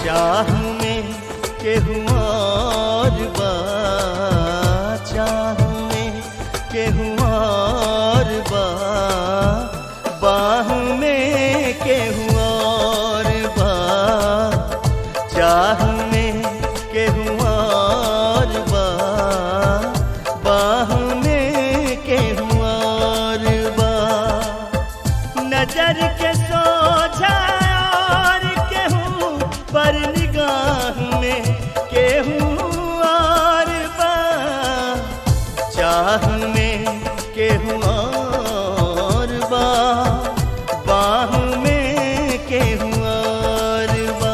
चाह में केहू और बा चाह में केहू और बा बाह में केहू और बा चाह में केहू और बा बाह में केहू और बा नजर के सोझा और केहू पर निगाह में केहू और बा चाह में केहू और बा बाह में केहू और बा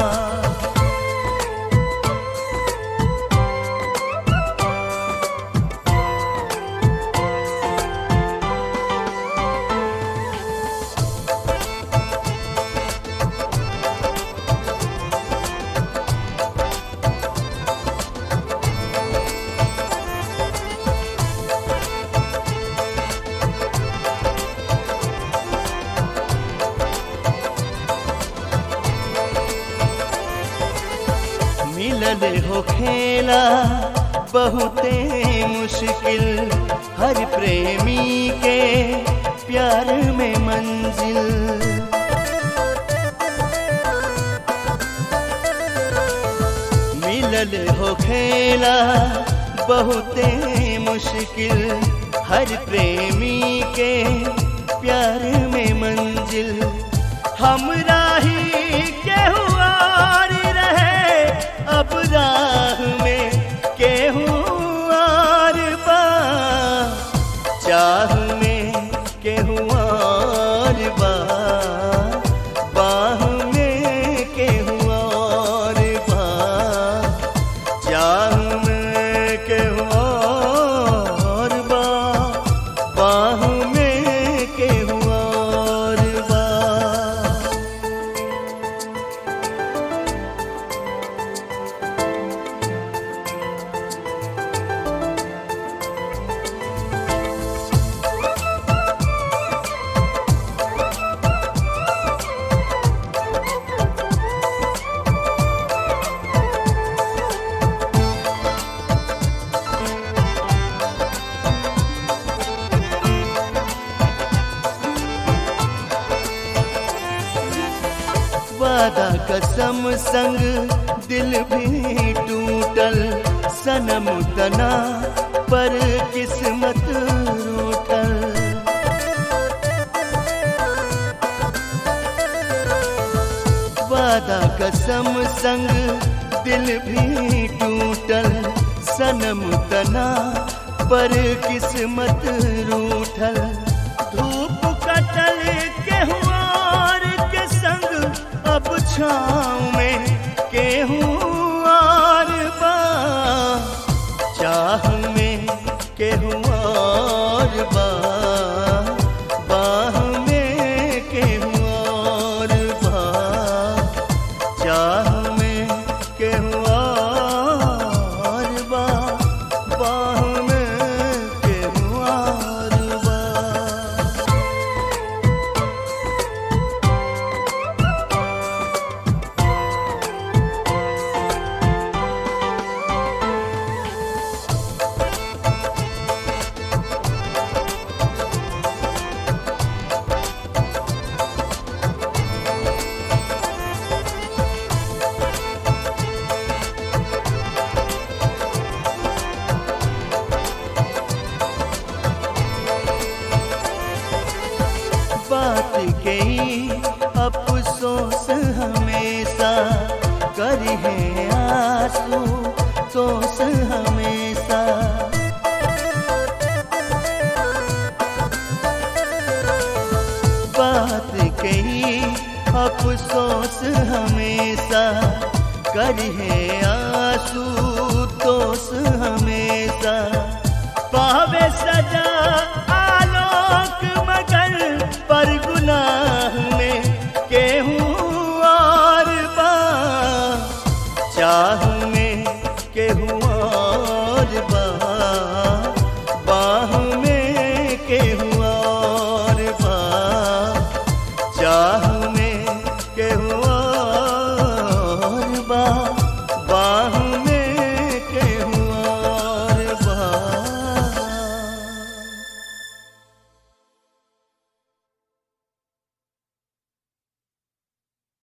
मिलल हो खेला बहुते मुश्किल हर प्रेमी के प्यार में मंजिल मिलल हो खेला बहुते मुश्किल हर प्रेमी के प्यार में मंजिल हमरा ही केहू और रहे अब राह में केहू और बा चाह में केहू और बा बाह में केहू और बा चाह में केहू और बा बाह में केहू और बा वादा कसम संग दिल भी टूटल सनम तना पर किस्मत रूठल वादा कसम संग दिल भी टूटल सनम तना पर किस्मत रूठल धूप कटल केहू और के संग अब छाँव में केहू और बा चाह में केहू और बा बाह में केहू और बा चाह में केहू और बा बाह में केहू और बा बात के ही अफसोस हमेशा करी है आंसू सोस हमेशा बात के ही अफसोस हमेशा करी है आंसू दोष हमेशा पावे सजा आलोक